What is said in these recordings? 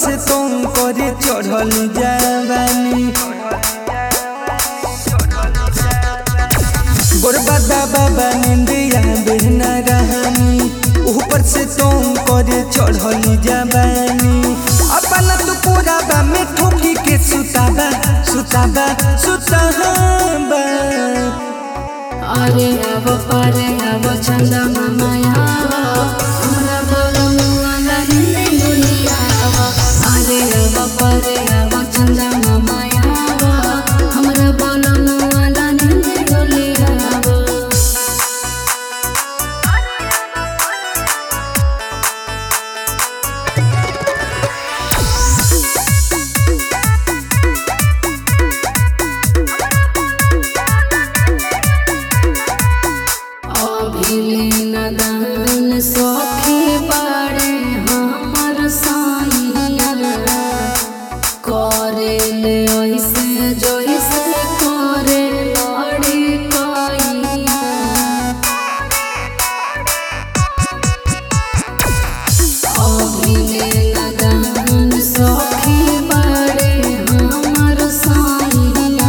से तुम करे चढ़ल जवानी गोरबा बाबा निंदिया बेहना रहनी ऊपर से तुम करे चढ़ल जवानी अपना तो पूरा बा में ठोकी के सुताबा सुताबा सुताबा अरे अब परे अब चंदा माया हमरा बोलमुआ लहिंदी दुनिया अरे अब परे अब चंदा माया हमरा बोलमुआ लहिंदी दुनिया अभिलीन दान सखी बाड़े हमर साइया करे ले ऐसे जैसे करे लड़ी कैया अभिलीन दान सखी बाड़े हमर साइया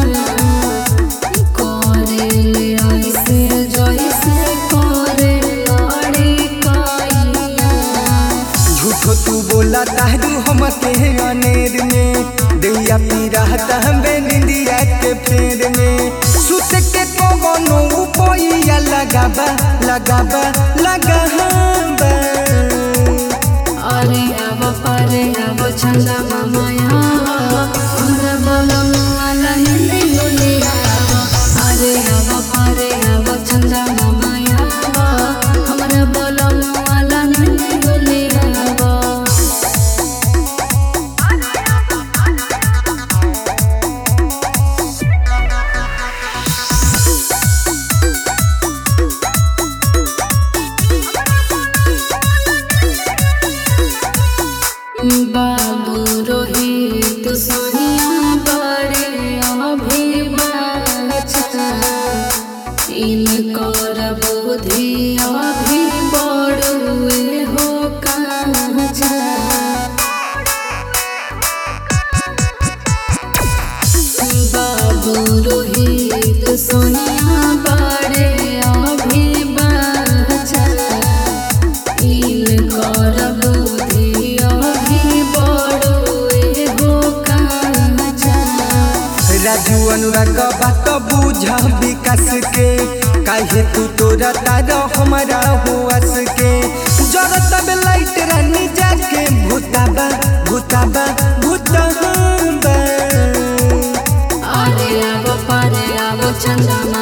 करे ले ऐसे जैसे करे लड़ी कैया झूठो तू बोला तारू हम के अनेर में दैया पी रहता हमें निंदिया के फेर में सुत के कोनो उपोइया लगाबा लगाबा लगाबा अरे अब परे अब चंदा माया हमरा बोलमुआ लहिंदी दुनिया अरे अब परे अब चंदा माया हमरा बोलमुआ लहिंदी दुनिया बाबू रोहित सोनिया बड़े अभिवाचा इनकर बुद्धि अभी बड़ुए हो काचा बाबू रोहित सोनिया बड़े अभिवाचा इनकर बुद्धि अभी बड़ुए हो काचा राजू अनुराग बात बुझ विकास के काहे तू तोरा तारा हमारा हुआस के जरत बे लाइट रानी जाके भूताबा भूताबा भूताबा अरे अब परे अब चंदा